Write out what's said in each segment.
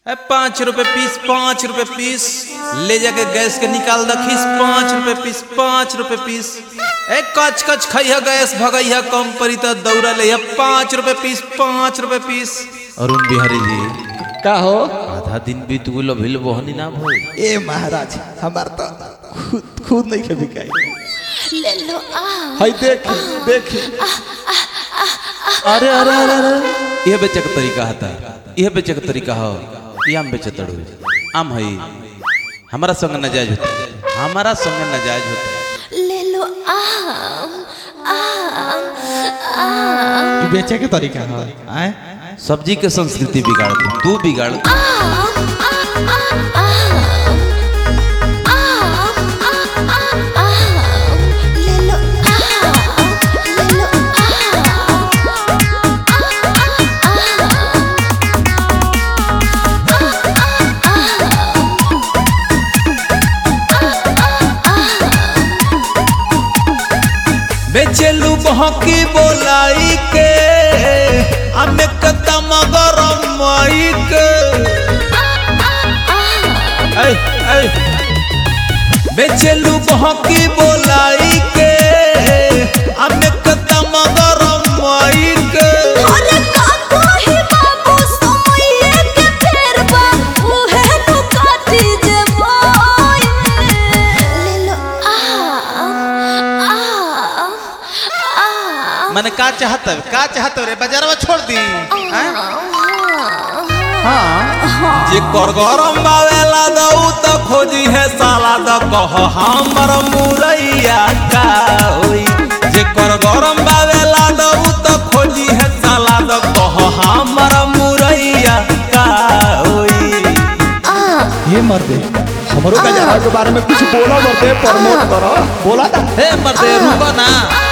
ए पाँच रुपए पीस पाँच रुपए पीस ले जाके गैस के निकाल दखीस पाँच रुपए पीस पाँच रुपए पीस ए कच कच खइह गैस भगइह कम परी त दौड़ा ले पाँच रुपए पीस पाँच रुपए पीस अरुण बिहारी जी का हो आधा दिन बीत गेल अभिल बहनी ना भइल ए महाराज हमार तो खुद खुद नहीं के बिकाई ले लो आ हाय देख देख अरे अरे अरे अरे यह बेचे का तरीका हता यह बेचे का तरीका हो ये आम बेचे तड़ू आम है हमारा संग नजायज होता हमारा संग नजायज होता ले लो आम आम आम ई बेचे के तरीका है आए सब्जी के संस्कृति बिगाड़ दू तू बिगाड़ दू। आम आम आम आम ले लो आम ले लो बेचेलू बहकी बोलाई के हमें कदम गरम माई के ऐ, ऐ। बेचेलू बहकी बोलाई के हमें कदम गरम माई के अरे काको ही बाबू सोइए के फेर बा उहे नु काटी जे मोय ले लो आम आम आम मैंने का चाहत है का चाहत रे बाजार में छोड़ दी हैं? जे कर गरम बावेला दऊ त खोजी है साला द कह हमर मुरैया का होई जे कर गरम बावेला दऊ त खोजी है साला द कह हमर मुरैया का होई ये मर्दे हमरो का जरा के बारे में कुछ बोला मर्दे प्रमोट करो बोला ना हे मर्दे रुको ना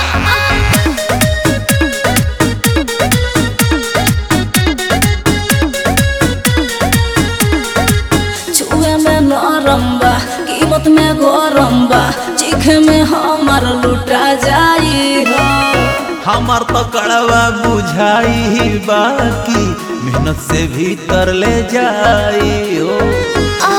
छुए में नरम बा कीमत में गरम बा चीखे में हमर लुटा जाई हो हमर तो कड़वा बुझाई बाकी मेहनत से भीतर ले जाई हो आ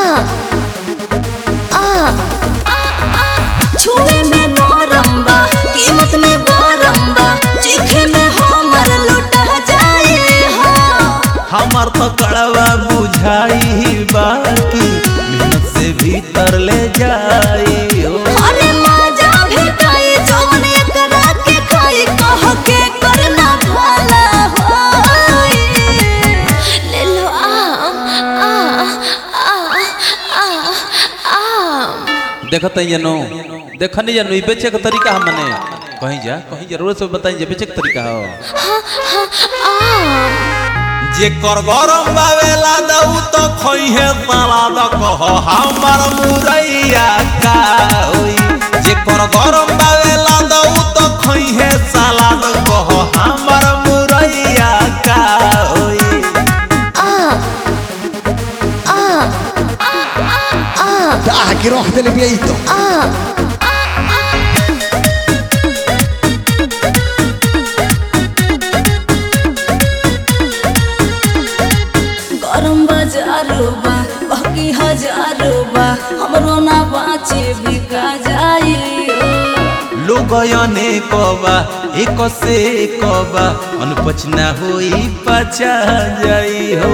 आ छुए में नरम बा कीमत में गरम बा चीखे में हमर लुटा जाई हो हमर तो कड़वा बुझाई बाकी मेहनत से भीतर ले जाई हो अरे माजा भेटाई जौन एकरा के खाई कह के करना भला होई ले लो आम आ आ आ आम देखत है जनो देखनी जनो ई बेचे के तरीका हम मने कहीं जा कहीं जरूर से बताई जे बेचे के तरीका हो आम जे कर गरम बावेला दऊ तो खई है साला द कह हमर मुरैया का होई जे कर गरम बावेला दऊ तो खई है साला द कह हमर मुरैया का होई आगे रख देले भी ई तो गरम बाजारो बा बाकी हजारो बा हमरो ना बाचे बिका जाई लोग अनेकबा एक से एकबा अनपचना होई पचा जाई हो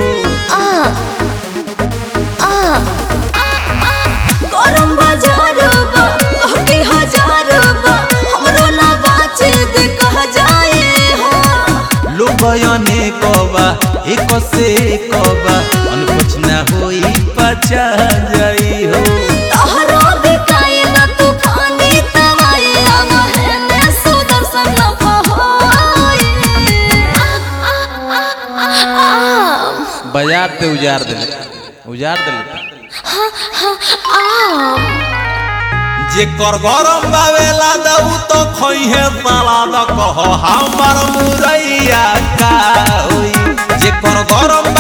गरम बाजारो बा बाकी हजारो बा हमरो ना बाचे बिका जाई हो लोग अनेकबा एक से एकबा अनपचना होई पचा जाई हो तोहरो बिकाई ना तूफानी तवाई अमहे में सुदर्शन होई आम बाजार ते उजार दिले उजार दिले आम जे कर गरम बावेला दऊ तो खई है साला द कह हमर मुरैया का होई जे कर गरम